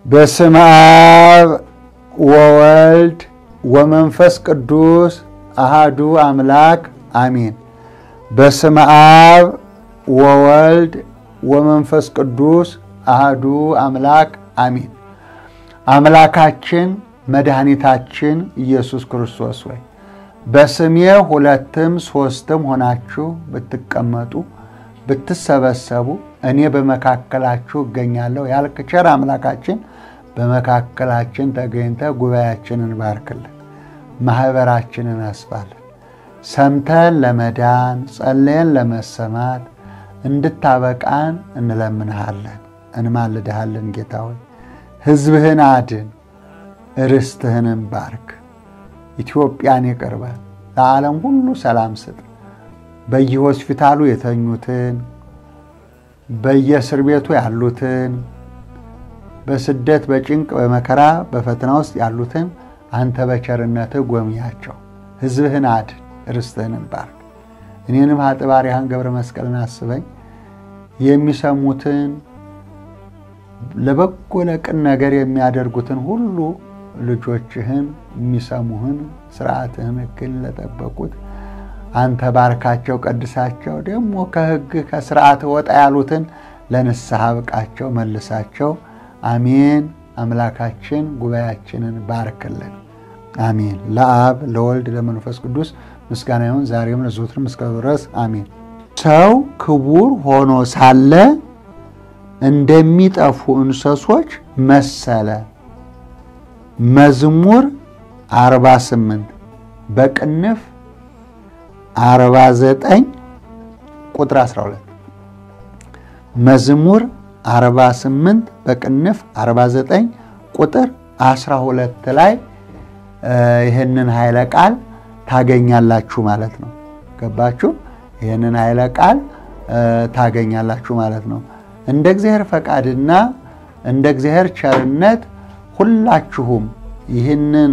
በስመ አብ ወወልድ ወመንፈስ ቅዱስ አሃዱ አምላክ አሜን። በስመ አብ ወወልድ ወመንፈስ ቅዱስ አሃዱ አምላክ አሜን። አምላካችን መድኃኒታችን ኢየሱስ ክርስቶስ ወይ በስሜ ሁለትም ሦስትም ሆናችሁ ብትቀመጡ ብትሰበሰቡ እኔ በመካከላችሁ እገኛለሁ ያልክ ቸር አምላካችን በመካከላችን ተገኝተ ጉባኤያችንን ባርክልን፣ ማኅበራችንን አስፋልን። ሰምተን ለመዳን ጸለየን ለመሰማት እንድታበቃን እንለምንሃለን፣ እንማልድሃለን። ጌታ ሆይ ሕዝብህን አድን፣ ርስትህንም ባርክ። ኢትዮጵያን ይቅር በል፣ ለዓለም ሁሉ ሰላም ስጥ። በየሆስፒታሉ የተኙትን በየእስር ቤቱ ያሉትን በስደት በጭንቅ በመከራ በፈተና ውስጥ ያሉትን አንተ በቸርነትህ ጎብኛቸው። ሕዝብህን አድን፣ ርስትህንም ባርክ። እኔንም ኃጥባሪያን ገብረ መስቀልን አስበኝ። የሚሰሙትን ለበጎ ለቅን ነገር የሚያደርጉትን ሁሉ ልጆችህን የሚሰሙህን ስርዓትህን ሕግን ለጠበቁት አንተ ባርካቸው፣ ቀድሳቸው። ደግሞ ከሕግ ከስርዓት ወጣ ያሉትን ለንስሐ ብቃቸው፣ መልሳቸው። አሜን። አምላካችን ጉባኤያችንን ባርክልን። አሜን። ለአብ ለወልድ ለመንፈስ ቅዱስ ምስጋና ይሁን ዛሬም ለዘወትርም እስከ ድረስ አሜን። ሰው ክቡር ሆኖ ሳለ እንደሚጠፉ እንስሶች መሰለ። መዝሙር 48 በቅንፍ 49 ቁጥር 12 መዝሙር 48 በቅንፍ 49 ቁጥር 12 ላይ ይህንን ኃይለ ቃል ታገኛላችሁ ማለት ነው። ገባችሁ? ይህንን ኃይለ ቃል ታገኛላችሁ ማለት ነው። እንደ እግዚአብሔር ፈቃድና እንደ እግዚአብሔር ቸርነት ሁላችሁም ይህንን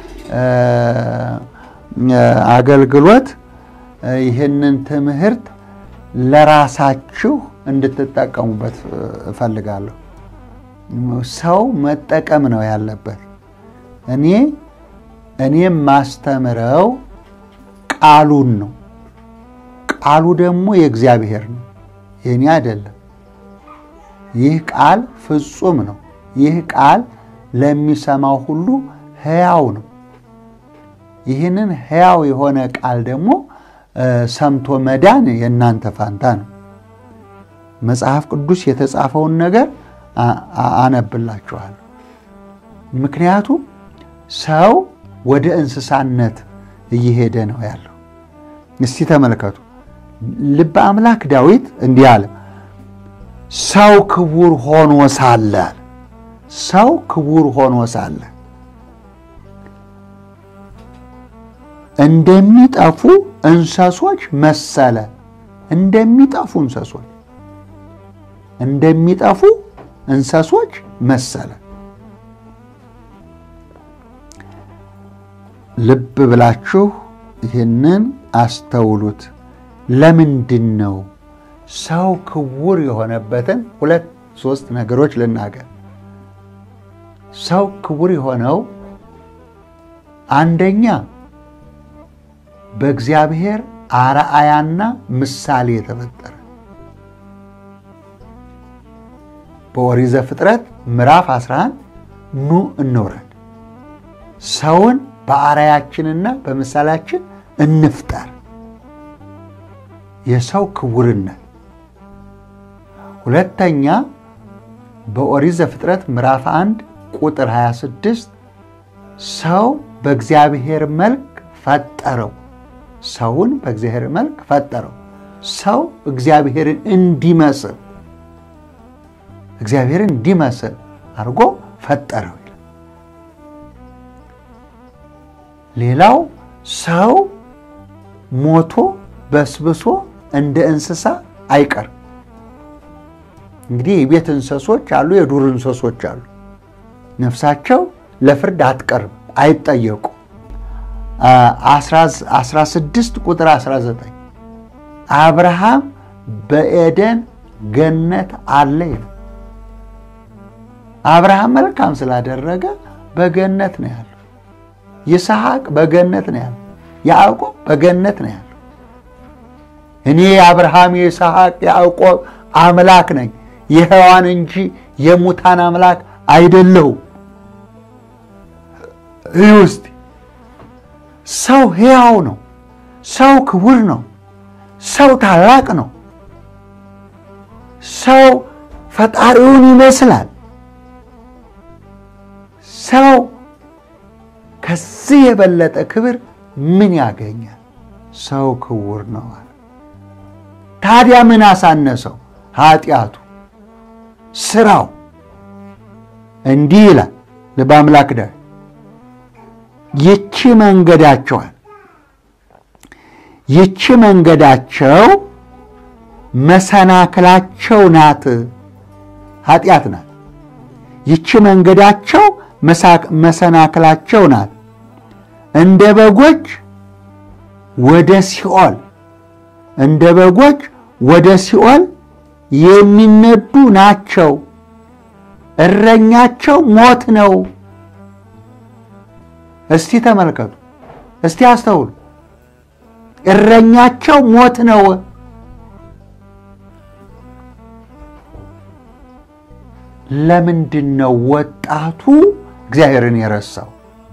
አገልግሎት ይህንን ትምህርት ለራሳችሁ እንድትጠቀሙበት እፈልጋለሁ። ሰው መጠቀም ነው ያለበት። እኔ እኔ ማስተምረው ቃሉን ነው። ቃሉ ደግሞ የእግዚአብሔር ነው፣ የእኔ አይደለም። ይህ ቃል ፍጹም ነው። ይህ ቃል ለሚሰማው ሁሉ ሕያው ነው። ይህንን ሕያው የሆነ ቃል ደግሞ ሰምቶ መዳን የእናንተ ፋንታ ነው። መጽሐፍ ቅዱስ የተጻፈውን ነገር አነብላችኋለሁ። ምክንያቱም ሰው ወደ እንስሳነት እየሄደ ነው ያለው። እስቲ ተመልከቱ። ልበ አምላክ ዳዊት እንዲህ አለ፣ ሰው ክቡር ሆኖ ሳለ ሰው ክቡር ሆኖ ሳለ እንደሚጠፉ እንስሶች መሰለ። እንደሚጠፉ እንስሶች እንደሚጠፉ እንስሶች መሰለ። ልብ ብላችሁ ይህንን አስተውሉት። ለምንድን ነው ሰው ክቡር የሆነበትን ሁለት ሶስት ነገሮች ልናገር። ሰው ክቡር የሆነው አንደኛ በእግዚአብሔር አርአያና ምሳሌ የተፈጠረ በኦሪት ዘፍጥረት ምዕራፍ 11 ኑ እንውረድ፣ ሰውን በአርአያችንና በምሳሌያችን እንፍጠር። የሰው ክቡርነት። ሁለተኛ በኦሪት ዘፍጥረት ምዕራፍ 1 ቁጥር 26 ሰው በእግዚአብሔር መልክ ፈጠረው። ሰውን በእግዚአብሔር መልክ ፈጠረው። ሰው እግዚአብሔርን እንዲመስል እግዚአብሔርን እንዲመስል አድርጎ ፈጠረው። ሌላው ሰው ሞቶ በስብሶ እንደ እንስሳ አይቀርም። እንግዲህ የቤት እንስሶች አሉ፣ የዱር እንስሶች አሉ። ነፍሳቸው ለፍርድ አትቀርም፣ አይጠየቁ 16 ቁጥር 19 አብርሃም በኤደን ገነት አለ ይላል። አብርሃም መልካም ስላደረገ በገነት ነው ያለው። ይስሐቅ በገነት ነው ያለው። ያዕቆብ በገነት ነው ያለው። እኔ የአብርሃም የይስሐቅ ያዕቆብ አምላክ ነኝ የሕያዋን እንጂ የሙታን አምላክ አይደለሁም። ይህ ውስጥ ሰው ሕያው ነው። ሰው ክቡር ነው። ሰው ታላቅ ነው። ሰው ፈጣሪውን ይመስላል። ሰው ከዚህ የበለጠ ክብር ምን ያገኛል? ሰው ክቡር ነው። ታዲያ ምን አሳነሰው? ኃጢአቱ፣ ስራው። እንዲህ ይላል ልበ አምላክ ዳዊት ይቺ መንገዳቸዋል ይቺ መንገዳቸው መሰናክላቸው ናት፣ ኃጢአት ናት። ይቺ መንገዳቸው መሰናክላቸው ናት። እንደ በጎች ወደ ሲኦል እንደ በጎች ወደ ሲኦል የሚነዱ ናቸው። እረኛቸው ሞት ነው። እስቲ ተመልከቱ፣ እስቲ አስተውሉ። እረኛቸው ሞት ነው። ለምንድን ነው ወጣቱ እግዚአብሔርን የረሳው?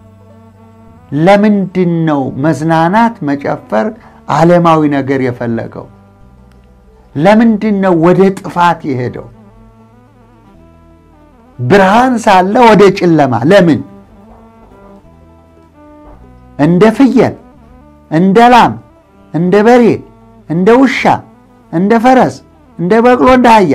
ለምንድን ነው መዝናናት፣ መጨፈር፣ ዓለማዊ ነገር የፈለገው? ለምንድን ነው ወደ ጥፋት የሄደው? ብርሃን ሳለ ወደ ጨለማ ለምን? እንደ ፍየል፣ እንደ ላም፣ እንደ በሬ፣ እንደ ውሻ፣ እንደ ፈረስ፣ እንደ በቅሎ፣ እንደ አህያ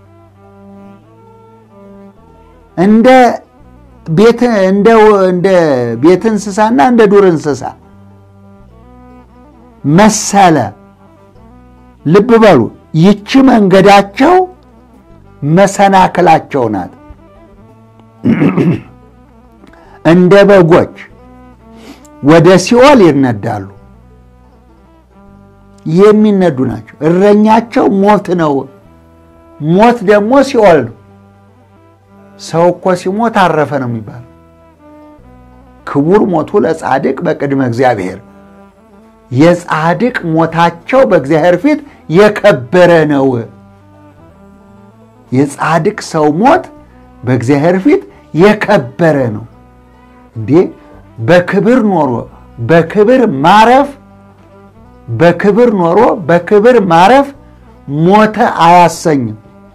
እንደ ቤት እንደ ቤት እንስሳና እንደ ዱር እንስሳ መሰለ። ልብ በሉ፣ ይቺ መንገዳቸው መሰናክላቸው ናት። እንደ በጎች ወደ ሲኦል ይነዳሉ። የሚነዱ ናቸው። እረኛቸው ሞት ነው። ሞት ደግሞ ሲኦል ነው። ሰው እኮ ሲሞት አረፈ ነው የሚባለው። ክቡር ሞቱ ለጻድቅ በቅድመ እግዚአብሔር። የጻድቅ ሞታቸው በእግዚአብሔር ፊት የከበረ ነው። የጻድቅ ሰው ሞት በእግዚአብሔር ፊት የከበረ ነው። እንዴ በክብር ኖሮ በክብር ማረፍ በክብር ኖሮ በክብር ማረፍ ሞተ አያሰኝም።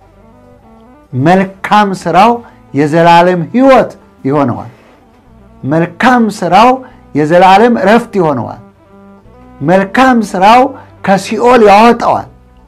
መልካም ስራው የዘላለም ሕይወት ይሆነዋል። መልካም ስራው የዘላለም እረፍት ይሆነዋል። መልካም ስራው ከሲኦል ያወጣዋል።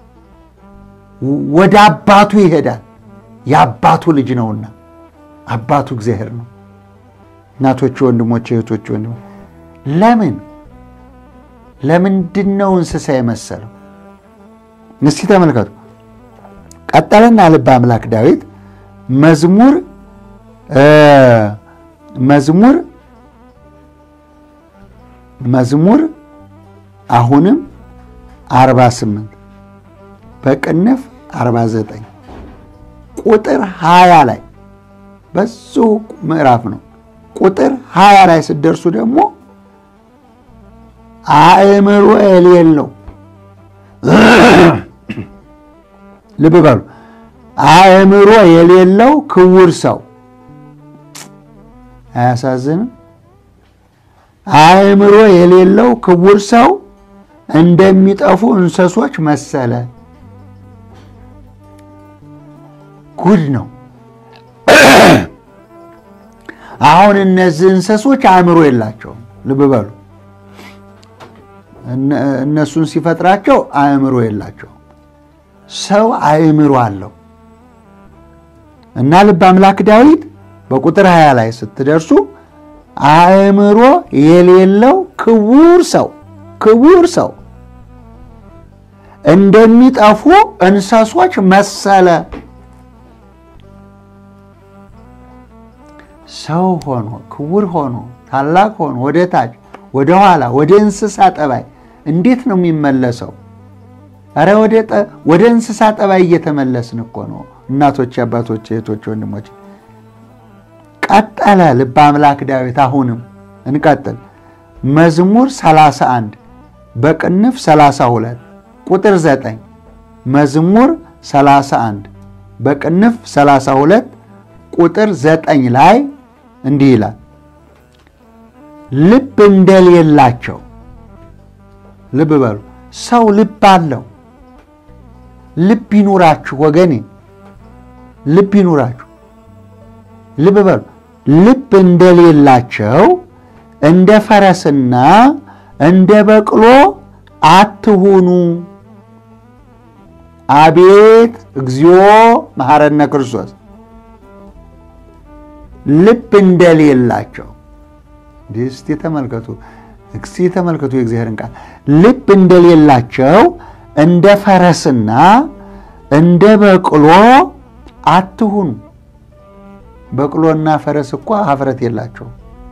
ወደ አባቱ ይሄዳል። የአባቱ ልጅ ነውና አባቱ እግዚአብሔር ነው። እናቶች፣ ወንድሞች፣ እህቶች፣ ወንድሞች ለምን ለምንድን ነው እንስሳ የመሰለው? እስቲ ተመልከቱ። ቀጠለና ልበ አምላክ ዳዊት መዝሙር መዝሙር መዝሙር አሁንም 48 በቅንፍ 49 ቁጥር 20 ላይ በሱ ምዕራፍ ነው። ቁጥር 20 ላይ ስትደርሱ ደግሞ አእምሮ የሌለው ልብ በሉ አእምሮ የሌለው ክቡር ሰው አያሳዝንም? አእምሮ የሌለው ክቡር ሰው እንደሚጠፉ እንስሶች መሰለ። ጉድ ነው። አሁን እነዚህ እንስሶች አእምሮ የላቸውም። ልብ በሉ እነሱን ሲፈጥራቸው አእምሮ የላቸውም። ሰው አእምሮ አለው እና ልበ አምላክ ዳዊት በቁጥር 20 ላይ ስትደርሱ አእምሮ የሌለው ክቡር ሰው ክቡር ሰው እንደሚጠፉ እንስሶች መሰለ። ሰው ሆኖ ክቡር ሆኖ ታላቅ ሆኖ ወደ ታች ወደ ኋላ ወደ እንስሳ ጠባይ እንዴት ነው የሚመለሰው? እረ ወደ እንስሳ ጠባይ እየተመለስን እኮ ነው። እናቶች፣ አባቶች፣ እህቶች፣ ወንድሞች ቀጠለ ልበ አምላክ ዳዊት። አሁንም እንቀጥል። መዝሙር 31 በቅንፍ 32 ቁጥር 9 መዝሙር 31 በቅንፍ 32 ቁጥር 9 ላይ እንዲህ ይላል ልብ እንደሌላቸው ልብ በሉ። ሰው ልብ አለው። ልብ ይኑራችሁ ወገኔ፣ ልብ ይኑራችሁ። ልብ በሉ። ልብ እንደሌላቸው እንደ ፈረስና እንደ በቅሎ አትሁኑ። አቤት እግዚኦ መሐረነ ክርስቶስ። ልብ እንደሌላቸው እስቲ ተመልከቱ፣ እስቲ ተመልከቱ የእግዚአብሔርን ቃል ልብ እንደሌላቸው እንደ ፈረስና እንደ በቅሎ አትሁኑ። በቅሎና ፈረስ እኮ ኀፍረት የላቸው።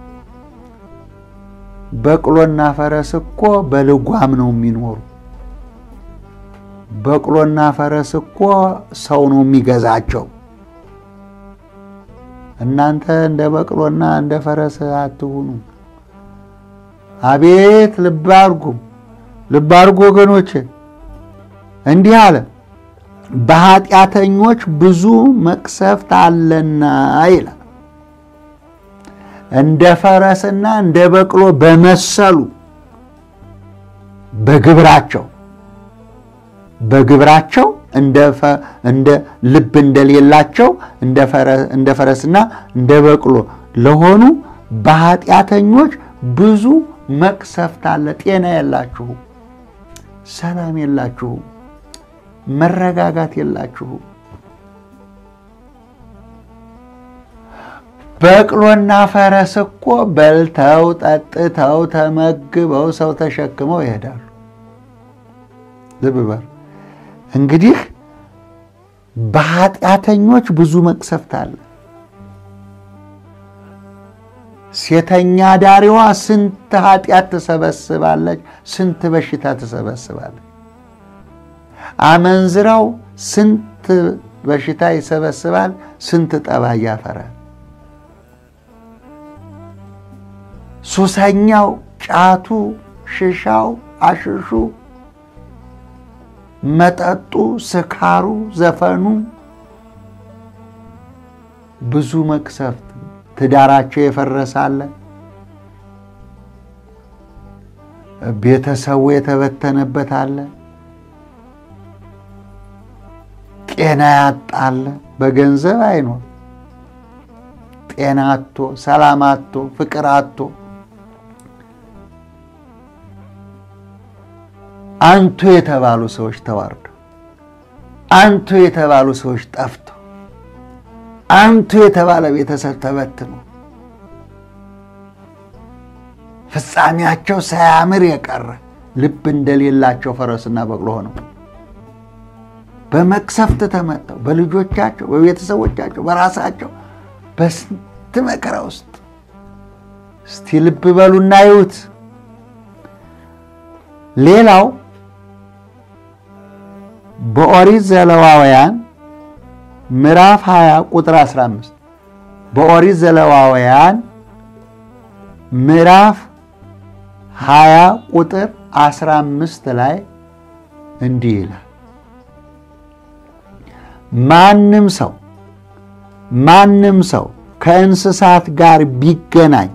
በቅሎና ፈረስ እኮ በልጓም ነው የሚኖሩ። በቅሎና ፈረስ እኮ ሰው ነው የሚገዛቸው። እናንተ እንደ በቅሎና እንደ ፈረስ አትሁኑ። አቤት ልብ አድርጉ፣ ልብ አድርጉ ወገኖች። እንዲህ አለ፣ በኃጢአተኞች ብዙ መቅሰፍት አለና ይላል። እንደ ፈረስና እንደ በቅሎ በመሰሉ በግብራቸው በግብራቸው እንደ ልብ እንደሌላቸው እንደ ፈረስና እንደ በቅሎ ለሆኑ በኃጢአተኞች ብዙ መቅሰፍት አለ። ጤና የላችሁም፣ ሰላም የላችሁም፣ መረጋጋት የላችሁም። በቅሎና ፈረስ እኮ በልተው ጠጥተው ተመግበው ሰው ተሸክመው ይሄዳሉ። ልብ በሉ እንግዲህ በኃጢአተኞች ብዙ መቅሰፍት አለ። ሴተኛ ዳሪዋ ስንት ኃጢአት ትሰበስባለች፣ ስንት በሽታ ትሰበስባለች። አመንዝራው ስንት በሽታ ይሰበስባል፣ ስንት ጠባይ ያፈራል። ሱሰኛው፣ ጫቱ፣ ሽሻው፣ አሽሹ፣ መጠጡ፣ ስካሩ፣ ዘፈኑ ብዙ መቅሰፍት ትዳራቸው የፈረሳለ፣ ቤተሰቡ የተበተነበት አለ፣ ጤና ያጣለ፣ በገንዘብ አይኖር ጤና አቶ፣ ሰላም አቶ፣ ፍቅር አቶ አንቱ የተባሉ ሰዎች ተዋርደው፣ አንቱ የተባሉ ሰዎች ጠፍተው፣ አንቱ የተባለ ቤተሰብ ተበትኖ ፍጻሜያቸው ሳያምር የቀረ ልብ እንደሌላቸው ፈረስና በቅሎ ሆነው በመቅሰፍት ተመተው በልጆቻቸው፣ በቤተሰቦቻቸው፣ በራሳቸው በስንት መከራ ውስጥ እስቲ ልብ በሉና ይዩት። ሌላው በኦሪት ዘሌዋውያን ምዕራፍ 20 ቁጥር 15 በኦሪት ዘሌዋውያን ምዕራፍ 20 ቁጥር 15 ላይ እንዲህ ይላል፣ ማንም ሰው ማንም ሰው ከእንስሳት ጋር ቢገናኝ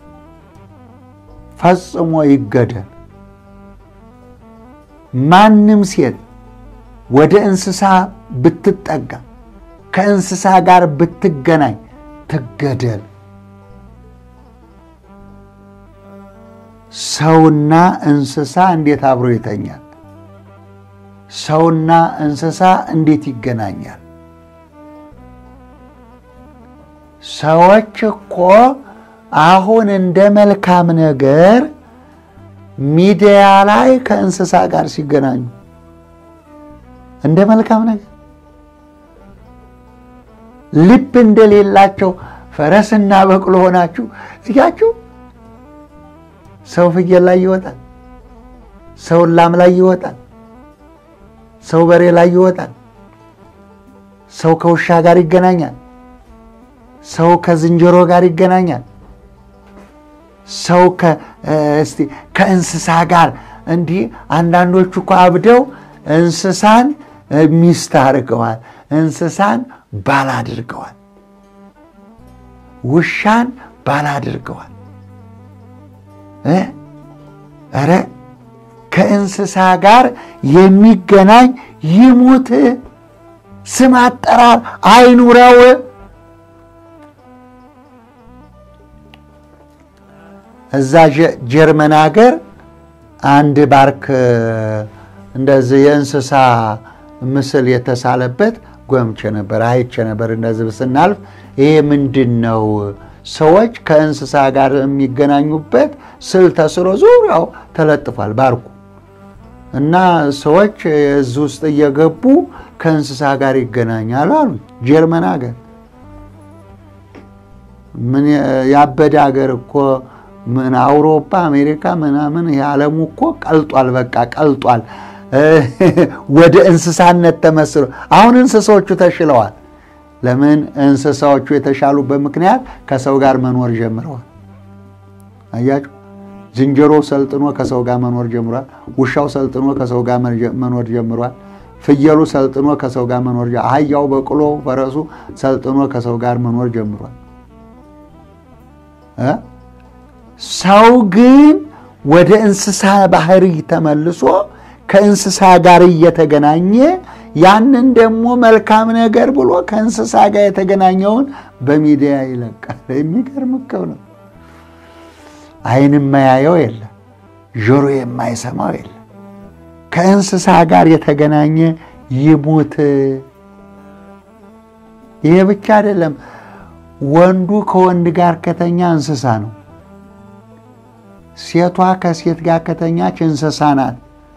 ፈጽሞ ይገደል። ማንም ሴት ወደ እንስሳ ብትጠጋ ከእንስሳ ጋር ብትገናኝ ትገደል። ሰውና እንስሳ እንዴት አብሮ ይተኛል? ሰውና እንስሳ እንዴት ይገናኛል? ሰዎች እኮ አሁን እንደ መልካም ነገር ሚዲያ ላይ ከእንስሳ ጋር ሲገናኙ እንደ መልካም ነገር ልብ እንደሌላቸው ፈረስና በቅሎ ሆናችሁ እያችሁ ሰው ፍየል ላይ ይወጣል፣ ሰው ላም ላይ ይወጣል፣ ሰው በሬ ላይ ይወጣል፣ ሰው ከውሻ ጋር ይገናኛል፣ ሰው ከዝንጀሮ ጋር ይገናኛል። ሰው እስቲ ከእንስሳ ጋር እንዲህ አንዳንዶቹ እኮ አብደው እንስሳን ሚስት አድርገዋል። እንስሳን ባል አድርገዋል። ውሻን ባል አድርገዋል። ኧረ ከእንስሳ ጋር የሚገናኝ ይሙት፣ ስም አጠራር አይኑረው። እዛ ጀርመን ሀገር አንድ ባርክ እንደዚህ የእንስሳ ምስል የተሳለበት ጎምቼ ነበር፣ አይቼ ነበር። እንደዚህ ስናልፍ ይሄ ምንድን ነው? ሰዎች ከእንስሳ ጋር የሚገናኙበት ስዕል ተስሎ ዙሪያው ተለጥፏል ባርኩ እና ሰዎች እዚህ ውስጥ እየገቡ ከእንስሳ ጋር ይገናኛሉ አሉ። ጀርመን ሀገር ምን ያበደ ሀገር እኮ ምን አውሮፓ፣ አሜሪካ ምናምን ይሄ ዓለሙ እኮ ቀልጧል። በቃ ቀልጧል። ወደ እንስሳነት ተመስሎ አሁን እንስሳዎቹ ተሽለዋል። ለምን እንስሳዎቹ የተሻሉበት ምክንያት ከሰው ጋር መኖር ጀምረዋል። አያችሁ፣ ዝንጀሮ ሰልጥኖ ከሰው ጋር መኖር ጀምሯል። ውሻው ሰልጥኖ ከሰው ጋር መኖር ጀምሯል። ፍየሉ ሰልጥኖ ከሰው ጋር መኖር አህያው፣ በቅሎ፣ ፈረሱ ሰልጥኖ ከሰው ጋር መኖር ጀምሯል። ሰው ግን ወደ እንስሳ ባህሪ ተመልሶ ከእንስሳ ጋር እየተገናኘ ያንን ደግሞ መልካም ነገር ብሎ ከእንስሳ ጋር የተገናኘውን በሚዲያ ይለቃል። የሚገርም እኮ ነው። ዓይን የማያየው የለም፣ ጆሮ የማይሰማው የለም። ከእንስሳ ጋር የተገናኘ ይሙት። ይሄ ብቻ አይደለም። ወንዱ ከወንድ ጋር ከተኛ እንስሳ ነው። ሴቷ ከሴት ጋር ከተኛች እንስሳ ናት።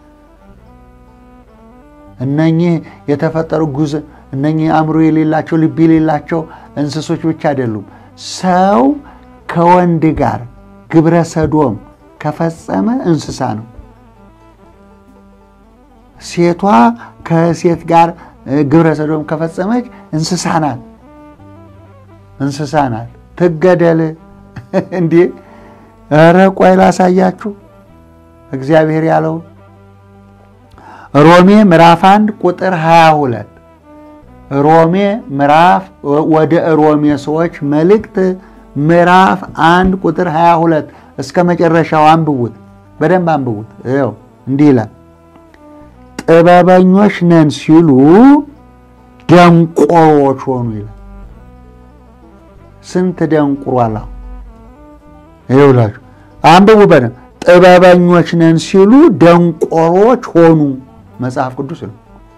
እነኚህ የተፈጠሩ ጉዝ እነኚህ አእምሮ የሌላቸው ልብ የሌላቸው እንስሶች ብቻ አይደሉም። ሰው ከወንድ ጋር ግብረ ሰዶም ከፈጸመ እንስሳ ነው። ሴቷ ከሴት ጋር ግብረ ሰዶም ከፈጸመች እንስሳ ናት። እንስሳ ናት። ትገደል እንዴ! ኧረ ቆይ ላሳያችሁ እግዚአብሔር ያለው ሮሜ ምዕራፍ 1 ቁጥር 22 ሮሜ ምዕራፍ ወደ ሮሜ ሰዎች መልእክት ምዕራፍ 1 ቁጥር 22 እስከ መጨረሻው አንብቡት፣ በደንብ አንብቡት። ይኸው እንዲህ ይላል፣ ጥበበኞች ነን ሲሉ ደንቆሮች ሆኑ ይላል። ስንት ደንቁሯል! ይኸውላችሁ አንብቡ በደንብ ጥበበኞች ነን ሲሉ ደንቆሮች ሆኑ። መጽሐፍ ቅዱስ ነው።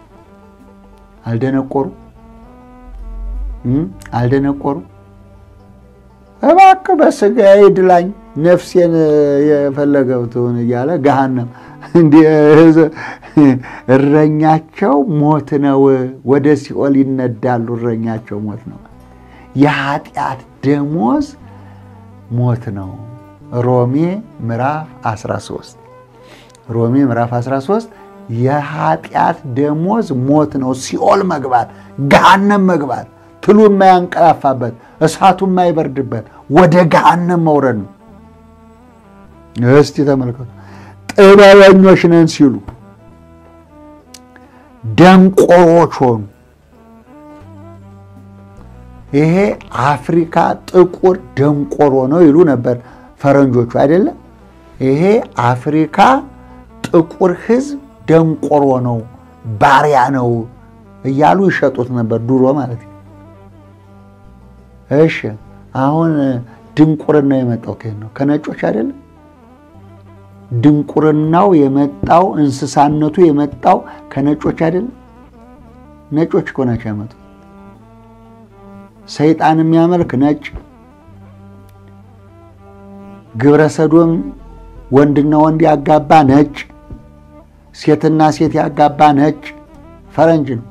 አልደነቆሩ አልደነቆሩ። እባክህ በስጋዬ ድላኝ ነፍሴን የፈለገው ትሁን እያለ ገሃነም እረኛቸው ሞት ነው። ወደ ሲኦል ይነዳሉ። እረኛቸው ሞት ነው። የኃጢአት ደሞዝ ሞት ነው። ሮሜ ምዕራፍ 13 ሮሜ ምዕራፍ 13 የኃጢአት ደሞዝ ሞት ነው። ሲኦል መግባት፣ ገሃነም መግባት፣ ትሉ የማያንቀላፋበት፣ እሳቱ የማይበርድበት ወደ ገሃነም መውረድ ነው። እስቲ ተመልከቱ። ጥበበኞች ነን ሲሉ ደንቆሮች ሆኑ። ይሄ አፍሪካ ጥቁር ደንቆሮ ነው ይሉ ነበር ፈረንጆቹ አይደለም። ይሄ አፍሪካ ጥቁር ሕዝብ ደንቆሮ ነው፣ ባሪያ ነው እያሉ ይሸጡት ነበር ድሮ ማለት ነው። እሺ አሁን ድንቁርናው የመጣው ከየት ነው? ከነጮች አይደለም። ድንቁርናው የመጣው እንስሳነቱ የመጣው ከነጮች አይደለም። ነጮች እኮ ናቸው ያመጡት። ሰይጣን የሚያመልክ ነጭ፣ ግብረ ሰዶም ወንድና ወንድ ያጋባ ነጭ፣ ሴትና ሴት ያጋባ ነጭ ፈረንጅ ነው።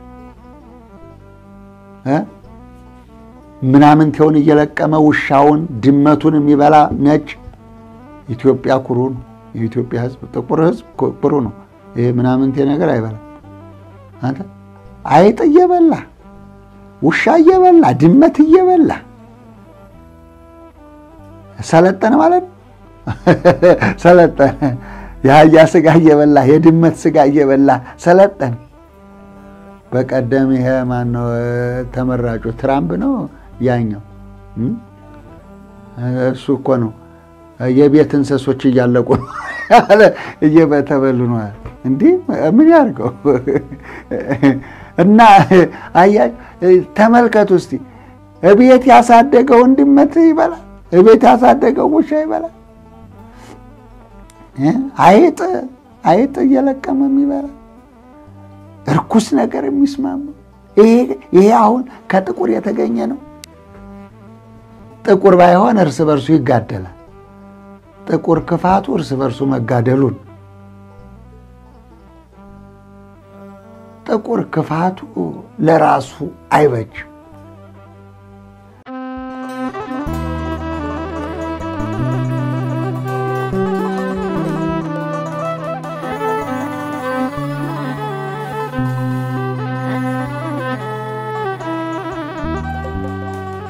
ምናምንቴውን እየለቀመ ውሻውን ድመቱን የሚበላ ነጭ። ኢትዮጵያ ኩሩ ነው። የኢትዮጵያ ሕዝብ ጥቁር ሕዝብ ኩሩ ነው። ይሄ ምናምንቴ ነገር አይበላም። አንተ አይጥ እየበላ ውሻ እየበላ ድመት እየበላ ሰለጠነ ማለት ነው። ሰለጠነ። የአህያ ስጋ እየበላ የድመት ስጋ እየበላ ሰለጠነ። በቀደም ይሄ ማነው ተመራጩ ትራምፕ ነው ያኛው እሱ እኮ ነው የቤት እንስሶች እያለቁ ነው እየተበሉ ነው። እንዲህ ምን ያርገው እና አያ ተመልከቱ እስቲ እቤት ያሳደገውን ድመት ይበላል፣ እቤት ያሳደገው ውሻ ይበላል። አይጥ አይጥ እየለቀመም ይበላል። እርኩስ ነገር የሚስማማ ይሄ አሁን ከጥቁር የተገኘ ነው። ጥቁር ባይሆን እርስ በርሱ ይጋደላል። ጥቁር ክፋቱ እርስ በርሱ መጋደሉን፣ ጥቁር ክፋቱ ለራሱ አይበጅም።